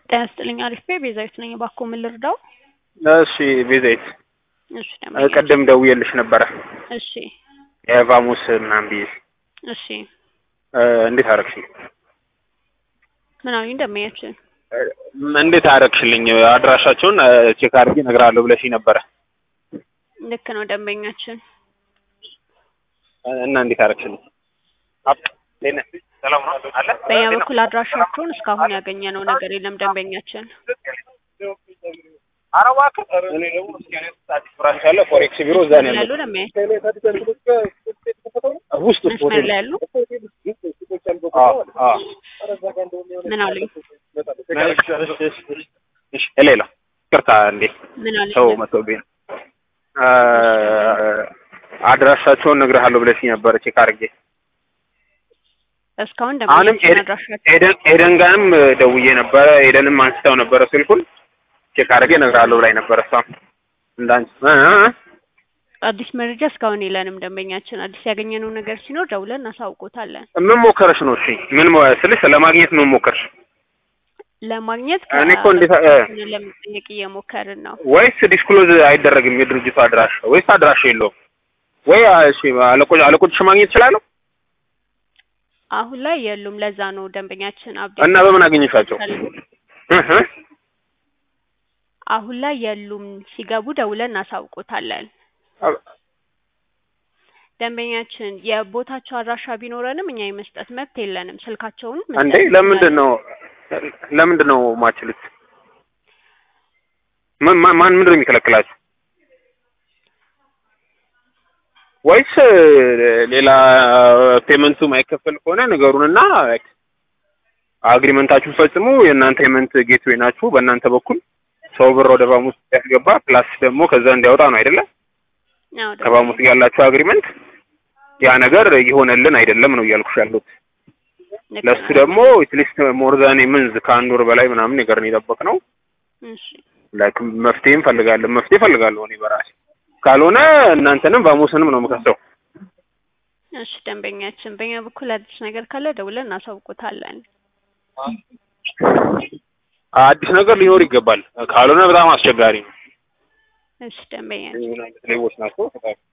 ጤና ይስጥልኝ አሪፍ ቤ ቤዛዊት ነኝ። እባክዎ ምን ልርዳው? እሺ ቤዛዊት እሺ ደንበኛ ቅድም ደውዬልሽ ነበረ እሺ የቫሙስ ምናምን ብዬሽ እሺ እ እንዴት አደረግሽኝ? ምን አሉኝ ደንበኛችን? እ እንዴት አደረግሽልኝ? አድራሻቸውን እ ቼክ አድርጌ እነግርሃለሁ ብለሽኝ ነበረ ልክ ነው ደንበኛችን። እ እና እንዴት አደረግሽልኝ? አብ እንዴት ነህ? ሰላም ነው አለ በእኛ በኩል አድራሻቸውን እስካሁን ያገኘነው ነገር የለም ደንበኛችን። ኧረ እባክህ እኔ ደግሞ አዲስ ብራንች አለ ፎሬክስ ቢሮ እዛ ነው ያሉ ያለው ደንበኛ ውስጥ መስመር ላይ ያሉ አዎ አዎ ምን አሉኝ? እሺ ሌላ ይቅርታ እንዴ ምን አሉኝ? ሰው መጥቶብኝ ነው እ አድራሻቸውን እነግርሃለሁ ብለሽኝ ነበረ ቼክ አድርጌ እስካሁን አሁንም ደንበኛችን ኤደ- አድራሻቸው ኤደን ኤደን ጋርም ደውዬ ነበረ ኤደንም አንስተው ነበረ ስልኩን ቼክ አድርጌ እነግርሃለሁ ብላኝ ነበረ እሷም እንዳንቺ እ እ እ አዲስ መረጃ እስካሁን የለንም ደንበኛችን። አዲስ ያገኘነው ነገር ሲኖር ደውለን እናሳውቆታለን። ምን ሞከረሽ ነው? እሺ ምን ሞ- ስልሽ ለማግኘት ምን ሞከርሽ? ለማግኘት እኔ እኮ እንዴት እ ከ- ለመጠየቅ እየሞከርን ነው። ወይስ ዲስክሎዝ አይደረግም የድርጅቱ አድራሻ ወይስ አድራሻ የለውም ወይ? እሺ አለቆች አለቆችሽ ማግኘት እችላለሁ አሁን ላይ የሉም። ለዛ ነው ደንበኛችን አብዴት እና በምን አገኘሻቸው? እ እ አሁን ላይ የሉም። ሲገቡ ደውለን እናሳውቆታለን። አ- ደንበኛችን የቦታቸው አድራሻ ቢኖረንም እኛ የመስጠት መብት የለንም። ስልካቸውን እንዴ ለምንድን ነው ለምንድን ነው ማችሉት? ምን ማን ማን ምንድን ነው የሚከለክላችሁ? ወይስ ሌላ ፔመንቱ ማይከፈል ከሆነ ነገሩንና አግሪመንታችሁን ፈጽሙ። የእናንተ ፔመንት ጌትዌይ ናችሁ። በእናንተ በኩል ሰው ብር ወደ ባሙስ ያስገባ ፕላስ ደግሞ ከዛ እንዲያወጣ ነው አይደለ? አዎ፣ ከባሙስ ጋር ያላችሁ አግሪመንት ያ ነገር እየሆነልን አይደለም ነው እያልኩሽ ያሉት። ልክ ለሱ ነው። ደግሞ አትሊስት ሞር ዛን መንዝ ከአንድ ወር በላይ ምናምን ነገር ነው የጠበቅነው። እሺ ላይክ መፍትሄ እንፈልጋለን መፍትሄ እፈልጋለሁ እኔ በራሴ ካልሆነ እናንተንም ቫሙስንም ነው የምከሰው። እሺ ደንበኛችን፣ በእኛ በኩል አዲስ ነገር ካለ ደውለን እናሳውቆታለን። አዲስ ነገር ሊኖር ይገባል። ካልሆነ በጣም አስቸጋሪ ነው። እሺ ደንበኛችን ምን አይነት ሌቦች ናቸው?